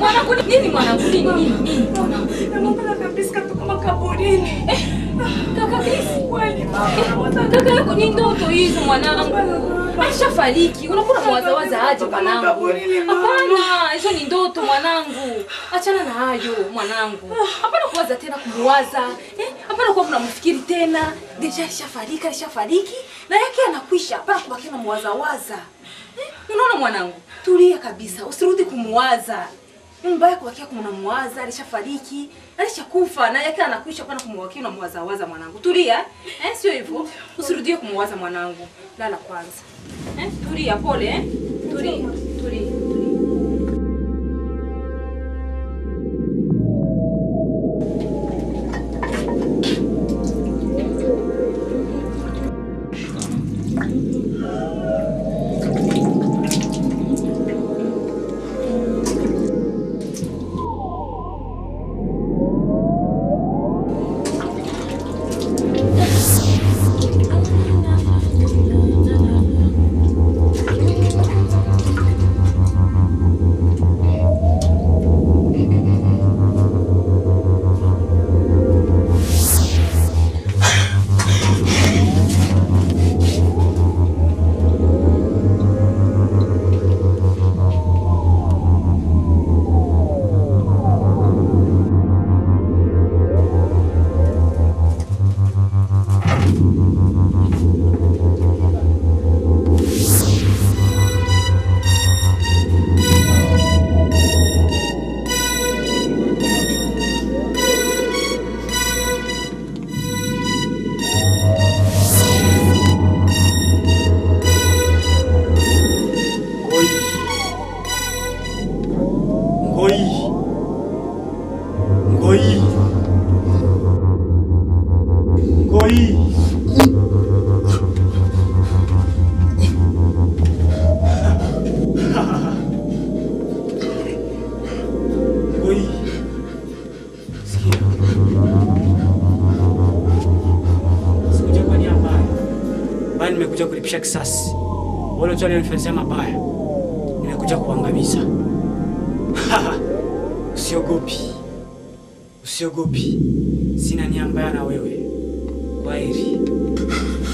Mwanangu nini mwanangu nini nini nini mwanangu? Namwona kabisa katoka makaburini. Kaka Chris. Kweli mama, Eh, namwona Kaka yako ni ndoto hizo mwanangu. Ashafariki. Unakuwa mwazawaza aje mwanangu? Makaburini, mama. Hapana, hizo ni ndoto mwanangu. Achana na hayo mwanangu. Hapana kuwaza tena kumuwaza. Eh? Hapana kuwa mnamfikiri tena. Deja alishafariki, alishafariki na yake anakwisha. Hapana kubaki na muwazawaza. Eh? Unaona mwanangu? Tulia kabisa. Usirudi kumuwaza. Ni mbaya kuwakia kumnamuwaza, alishafariki, alishakufa na yake anakwisha hapana kumwakia unamwazawaza mwanangu. Tulia. Eh, sio hivyo. Usirudie kumuwaza mwanangu. Lala kwanza. Eh? Tulia pole eh? Tulia. Tulia. Tulia. Ngoi. Ngoi. Ngoi. Ngoi. Ngoi. Sikia. Sikuja kwa nia mbaya, bali nimekuja kulipisha kisasi. Wale watu walionifanyia mabaya nimekuja kuangamiza. Usiogopi, usiogopi, sina nia mbaya na wewe. Kwaheri.